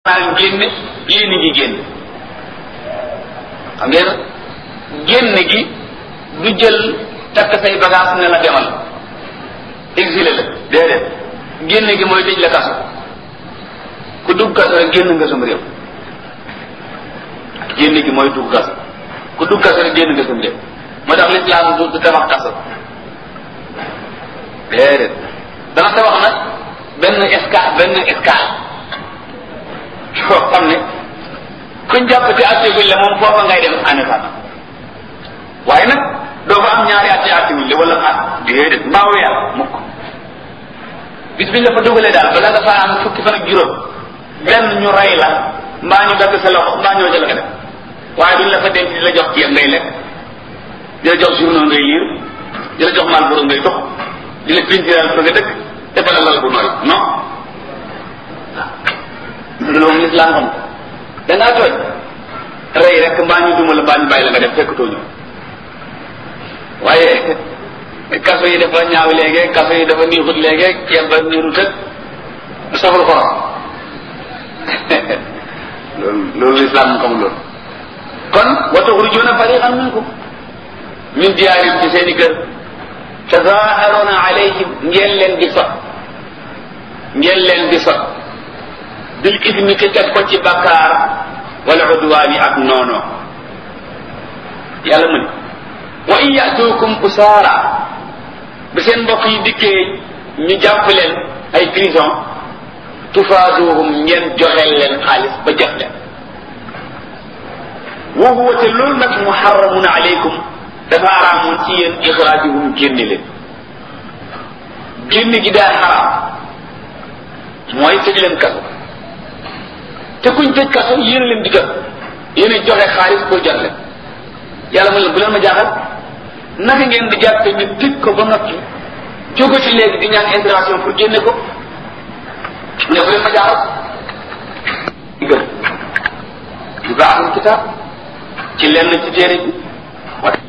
maa génne yéen ngi génn xam ngeen génn gi du jël takk say bagage ne la demal exilé la déedéet génn gi mooy tëj la kaso ku dugg kaso rek génn nga sam réew génn gi mooy dugg kaso ku dugg kaso rek génn nga sam réew moo tax lislaam du du tabax kaso déedéet dana tabax nag benn escale benn escale yoo xam ne kuñ jàpp ci àtte la moom foofa ngay dem en état waaye nag doo fa am ñaari at ci àtte la wala at déedéet mbaa weer mukk bis biñ la fa dugalee daal bala nga faa am fukki fan ak juróom benn ñu rey la mbaa ñu dagg sa loxo mbaa ñoo jël nga def waaye duñ la fa denc di la jox ceeb ngay lekk di la jox journaux ngay liir di la jox Marlboro ngay tox di la pintiral fa nga dëkk defal la lal bu nooy non loolu moom lislaam xam da ngaa tooñ rey rek mbaa ñu duma la mbaa ñu bàyyi la nga def fekk tooñu waaye kaso yi dafa ñaaw léegi kaso yi dafa niixut léegi ceeb ba niirut ak saful xorom loolu loolu lislaam xam loolu kon wa tuxrujuuna fariqan minkum min diyaarim ci seen i kër tazaaharuuna alayhim ngeen leen di sot ngeen leen di sot bil ismi te teg ko ci bakkaar wala udwaani ak noono yàlla mu ne wa in yatuukum usaara bi seen mbokk yi dikkee ñu jàpp leen ay prison tufaaduhum ngeen joxeel leen xaalis ba jox leen wa huwa te loolu nag muharramun alaykum dafa araamoon ci yéen ixraajuhum génne leen génne gi daa xaraam mooy tëj leen kaso te kuñ tëj kaso yéen leen di jot yéen a joxe xaalis pour jot leen yàlla mu leen bu leen ma jaaxal naka ngeen di jàppe ñu tëj ko ba noppi jóge ci léegi di ñaan intervention pour génne ko ne bu leen ma jaaxal gëm yu baaxul kitaab ci lenn ci téere bi